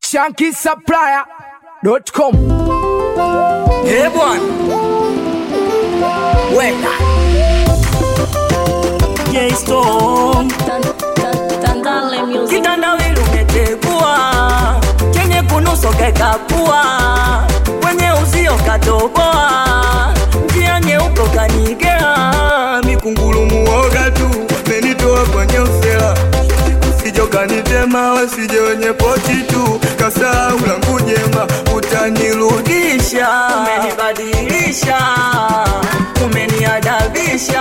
shankisupplier.com. Eh bwana, weka J-Storm Tandale Music. kitandawili umetegua, chenye kunuso kekapua, kwenye uzio katoboa, njia nyeupe kanigea, mikungulu muoga tu menitoa kwenye usela sijo kanitema wasije wenye poti tu kasahau langu jema utanirudisha umenibadilisha umeniadabisha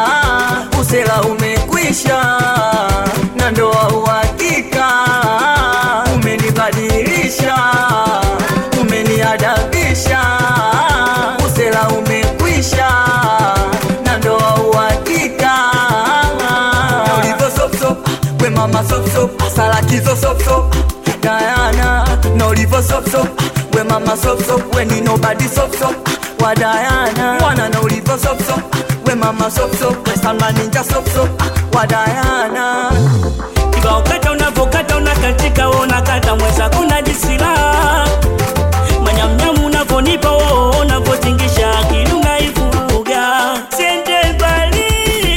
usela umekwisha na ndoa uhakika umenibadilisha umeniadabisha usela umekwisha na ndoa uhakika ulivyo sopsop we mama sopsop salakizo sopsop Diana na ulivyo sopsop we mama sopsop we ni nobody sopsop wa Diana wana na ulivyo sopsop we mama sopsop we Salma ninja sopsop wa Diana kibao kata unavokata unakatika wewe unakata mweza kuna jisila manyamnyamu unavonipa wewe unavotingisha akili unaivuruga siende mbali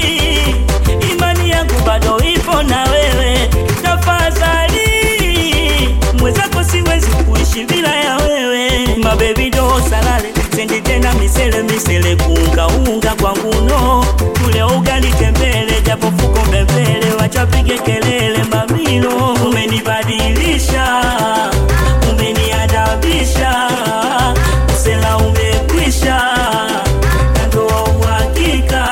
imani yangu bado ipo na wewe tafadhali mwezako siwezi kuishi bila ya wewe mabebi do salale sendi tena misele misele kuunga unga kwangu no kule ugali tembele japo fuko mbembele wachapige kelele mamilo umenibadilisha umeniadabisha usela umekwisha na ndoa uhakika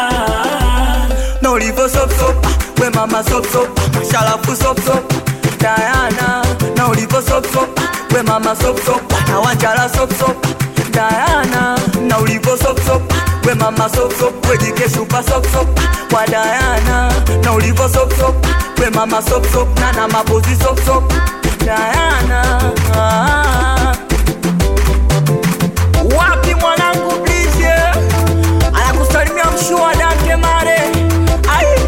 na ulivyo sopsop we mama sopsop shalafu sopsop Diana na ulivyo sopsop we mama sopsop na wanjala sopsop Diana na ulivyo sopsop we mama sopsop we jike shupa sopsop kwa Diana na ulivyo sopsop we mama sopsop na na mabozi sopsop Diana ah. wapi mwanangu blizie anakusalimia mshua dake mare ai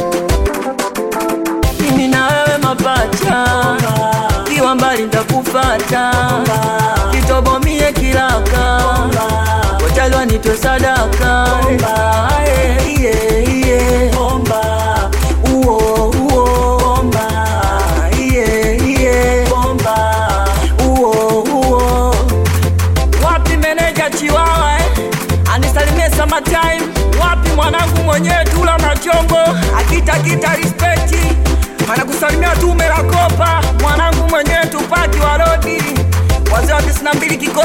mimi na wewe mapacha kiwa mbali ntakufata kitobomie kilaka kotalwa nitwe sadaka Ae, iye, iye. Uo, uo. Iye, iye. Uo, uo wapi meneja chiwawa eh? anisalimie summertime wapi mwanangu mwenyewe tula machongo akitakita rispekti anakusalimia tume la kopa mwanangu mwenyewe tupaki wa rodi wazee wa tisini na mbili